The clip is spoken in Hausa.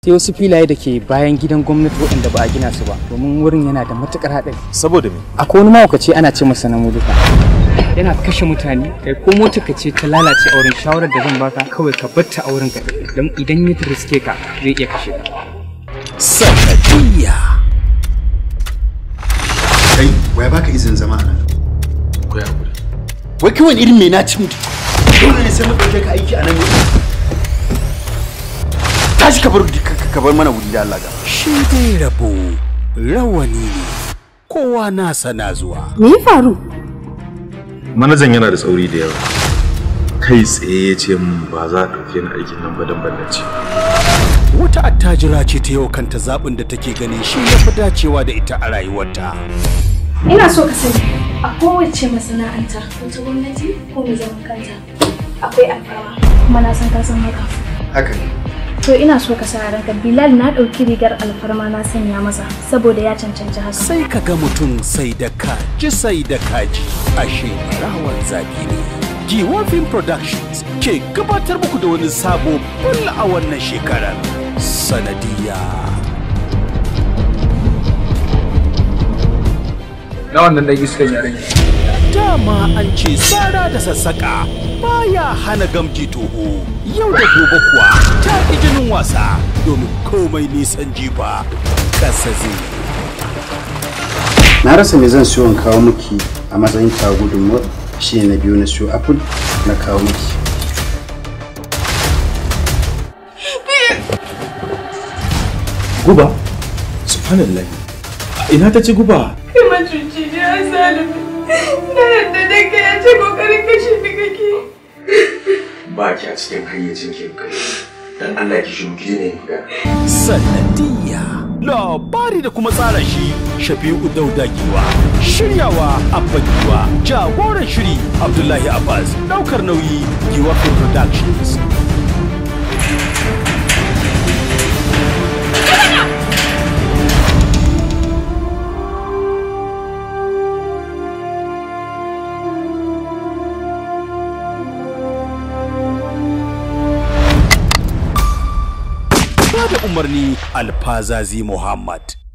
sai wasu filaye da ke bayan gidan gwamnati waɗanda ba a gina su ba domin wurin yana da matukar haɗari saboda me akwai wani mahaukaci ana ce masa na muluka yana kashe mutane kai ko mota ka ce ta lalace auren shawarar da zan baka kawai ka batta auren ka don idan ya riske ka zai iya kashe ka sanadiyya kai waya baka izinin zama a nan ku ya hakuri wai kawai irin mai naci mutu dole ne sai mu ɗauke ka aiki a nan ne tashi ka bar ka bar mana wuri da Allah ga shi dai rabo rawani ne kowa nasa na zuwa Me ya faru? manajan yana da tsauri da yawa kai tsaye ya ce min ba za a ɗauke ni aikin nan ba don ballace wata attajira ce ta yau kanta zaɓin da take ganin shi ya fi dacewa da ita a rayuwarta Ina so ka sani a kowace masana'anta wata gwamnati ko mai zaman kanta akwai alfarma kuma na san ka san haka. haka ne To ina so ka sa a ranka Bilal na ɗauki rigar alfarma na sanya masa saboda ya cancanci haka. sai ka ga mutum sai da kaji sai da kaji ashe rawan zafi ne Giwafin Productions ke gabatar muku da wani sabo bul a wannan shekarar sanadiyya na wannan dan iskan yaren dama an ce tsara da sassaƙa baya hana gamji toho yau da gobe kuwa ta ƙi jinin wasa domin komai nisan jifa ƙasa zai na rasa me zan siyo in kawo miki a matsayin ta gudunmuwar shi ne na biyu na siyo apple na kawo miki guba subhanallah ina ta ci guba kai macuci ne a zalimi na yadda da kai ya ce kokarin kashe ni kake ba ki a cikin hayyacin ki kai dan Allah ki shiru ki ne magana sanadiyya labari da kuma tsara shi shafi'u dauda giwa shiryawa abba giwa jagoran shiri abdullahi abbas daukar nauyi giwa productions ba da umarni alfazazi muhammad